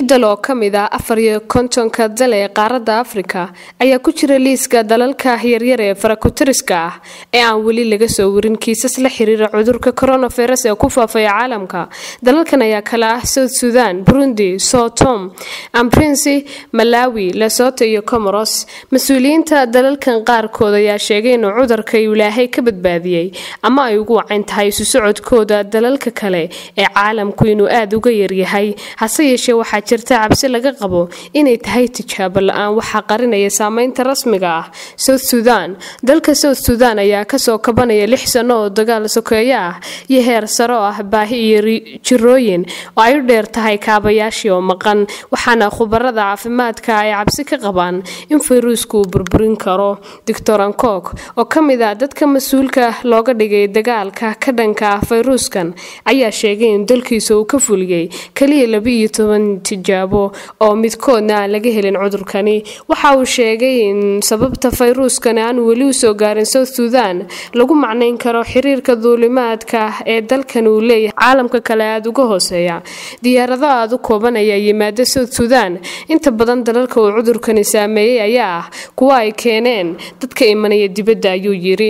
dal oo ka mid ah afar iyo kontonka dal ee qaaradda afrika ayaa ku jira liiska dalalka yaryar ee farakutiriska ah ee aan weli laga soo warin kiisas la xiriira cudurka coronavirus ee ku faafaya caalamka dalalkan ayaa kale ah south sudan burundi sotom amprinsi malawi lesoto iyo comoros mas-uuliyiinta dalalkan qaarkood ayaa sheegay inuu cudurka ilaahay ka badbaadiyey ama ay ugu wacayn tahay isu socodkooda dalalka kale ee caalamku inuu aada uga yaryahay hase yeeshee waxaa jirta cabsi laga qabo inay tahay tijaabo la-aan waxaa qarinaya saameynta rasmiga ah south sudan dalka south sudan ayaa kasoo kabanaya lix sano oo dagaal sokeeyo ah iyo heer sare oo ah baahi iyo jirooyin oo ay u dheer tahay kaabayaashii oo maqan waxaana khubarada caafimaadka ay cabsi ka qabaan in fayruusku uu burburin karo doctor ankok oo ka mid ah dadka mas-uulka looga dhigay dagaalka ka dhanka ah fayruuskan ayaa sheegay in dalkiisa uu ka fuliyey kaliya laba-iyo toban tijaabo oo midkoodna aan laga helin cudurkani waxa uu sheegay in sababta fayruuskani aan weli usoo gaarin south sudan lagu macnayn karo xiriirka duulimaadka ee dalkan uu leeyahay caalamka kale aada uga hooseeya diyaarado aada u kooban ayaa yimaada south sudan inta badan dalalka uu cudurkani saameeyey ayaa ah kuwa ay keeneen dadka imanaya dibadda ayuu yiri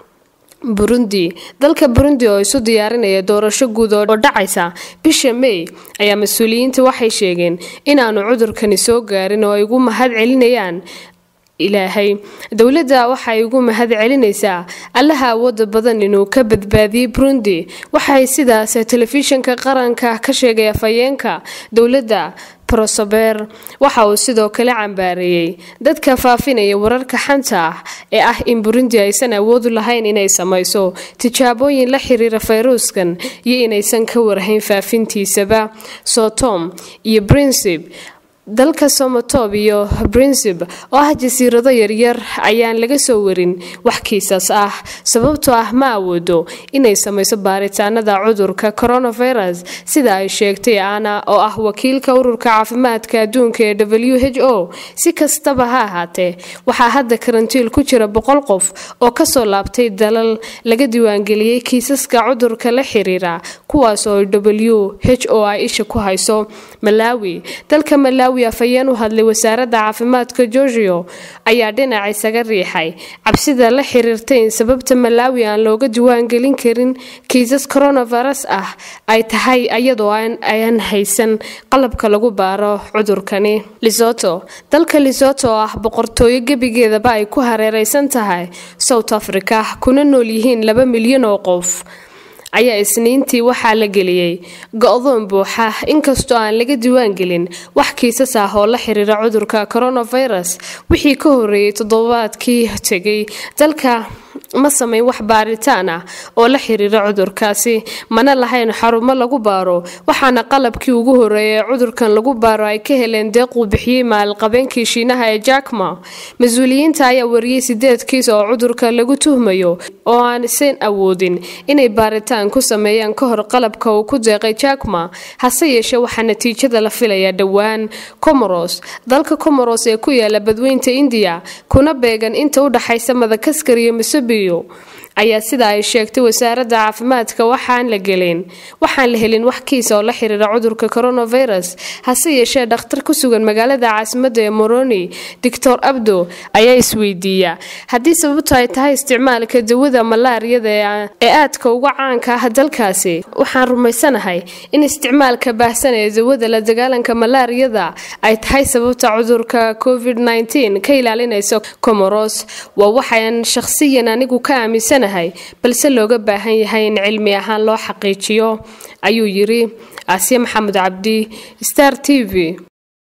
burundi dalka burundi oo isu diyaarinaya doorasho guud oo dhacaysa bisha may ayaa mas-uuliyiinta waxay sheegeen inaanu cudurkani soo gaarin oo ay ugu mahad celinayaan ilaahay dowladda waxay ugu mahad celinaysaa allaha awooda badan inuu ka badbaadiyey burundi waxay sidaas telefishinka qaranka ka sheegay afhayeenka dowladda rosober waxa uu sidoo kale cambaareeyey dadka faafinaya wararka xanta ah ee ah in burundi aysan awoodu lahayn inay samayso tijaabooyin la xiriira fayruuskan iyo inaysan ka warhayn faafintiisaba sotom iyo brincib dalka somotob iyo brincib oo ah jasiirado yaryar ayaan laga soo warin wax kiisas ah sababtoo ah ma awoodo inay samayso baaritaanada cudurka coronavirus sida ay sheegtay ana oo ah wakiilka ururka caafimaadka adduunka ee w h o si kastaba ha ahaatee waxaa hadda karantiil ku jira boqol qof oo kasoo laabtay dalal laga diiwaangeliyey kiisaska cudurka la xiriira kuwaas oo w h o ay isha ku hayso malawi dalka malawi afhayeen u hadlay wasaaradda caafimaadka georgio ayaa dhinac isaga riixay cabsida la xiriirtay in sababta malawi aan looga diiwaangelin karin kiisas coronavirus ah ay tahay iyadoo aan haysan qalabka lagu baaro cudurkani lisoto dalka lisoto oo ah boqortooyo gebigeedaba ay ku hareereysan tahay south africa kuna nool yihiin laba milyan oo qof ayaa isniintii waxaa la geliyey go-doon buuxa inkastoo aan laga diiwaan gelin wax kiisas ah oo la xiriira cudurka coronavirus wixii ka horeeyey toddobaadkii tegay dalka ma samayn wax baaritaan ah oo la xiriira cudurkaasi mana lahayn xarumo lagu baaro waxaana qalabkii ugu horeeyay ee cudurkan lagu baaro ay ka heleen deeq uu bixiyey maalqabeenkii shiinaha ee jakma mas-uuliyiinta ayaa wariyey sideed kiis oo cudurka lagu tuhmayo oo aan isan awoodin inay baaritaan ku sameeyaan ka hor qalabka uu ku deeqay jakma hase yeeshee waxaa natiijada la filayaa dhowaan comoros dalka comoros ee ku yaala badweynta indiya kuna beegan inta u dhaxaysa madakaskar iyo masubiyo ayaa sida ay sheegtay wasaaradda caafimaadka waxaan la gelin waxaan la helin wax kiisa oo la xiriira cudurka coronavirus hase yeeshee dhakhtar ku sugan magaalada caasimadda ee moroni doctor abdo ayaa isweydiiya haddii sababto ay tahay isticmaalka dawada malaariyada ee aadka uga caanka ah dalkaasi waxaan rumaysanahay in isticmaalka baahsan ee dawada la dagaalanka malaariyada ay tahay sababta cudurka covid ka ilaalinaysa comoros waa waxaan shaqsiyan anigu ka aaminsan balse looga baahan yahay in cilmi ahaan loo xaqiijiyo ayuu yiri aasiya maxamed cabdi star t v